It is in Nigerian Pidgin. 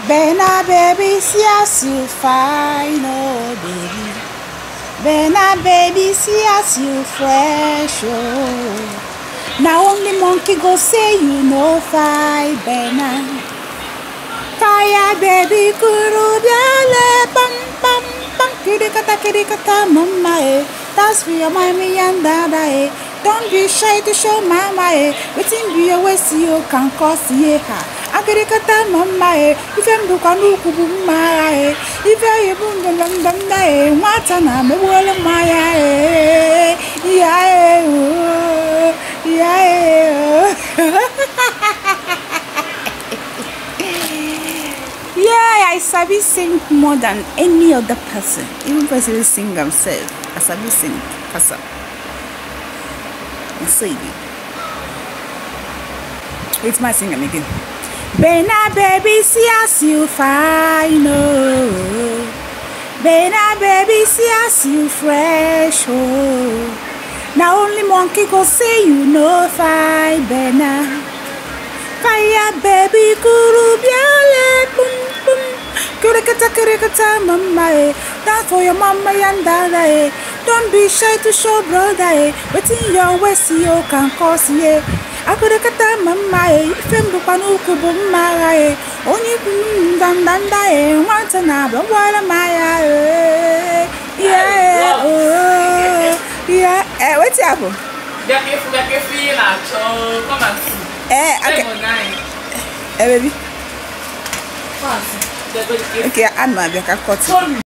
Bena baby, see as you fine, oh baby. Bena baby, see as you fresh, oh. Now only monkey go say you no fine, Bena. Fire baby, kuru biale, pam pam pam, kiri kata kiri kata mama eh. That's for your mommy and dada eh. Don't be shy to show mama eh. Waiting be your waist you can cause ye ha. Akiri kata mama eh. Ife mbuka nuku bu mara eh. Ife ye bunga lambanda eh. Mwata na mewele maya eh. Ya eh oh. Ya eh oh. Yeah, I sabi sing more than any other person. Even person wey sing himself. I sabi sing pass am. Na so e be. Wait my sing am again. Bena baby, see as you fine, oh. Bena baby, see as you fresh, oh. Now only monkey go say you no fine, Bena. Fire baby, guru biale, boom boom. Kurikata kurikata mama eh. That's for your mama and dada eh. Don't be shy to show brother eh. Waiting your waist you can cause yeah. Akurikata mama eh. Ifembu panuku bumara eh. Only dandanda eh. Wanta na bwala maya eh. Yeah oh yeah. Eh, what's happen? Bịakefu bịakefu ihe na-achọ come and see. Eh, okay. Lemon anyị. Eh, baby. Come and see. Bịakefu. Okay, I'm not back. I cut it. Sorry.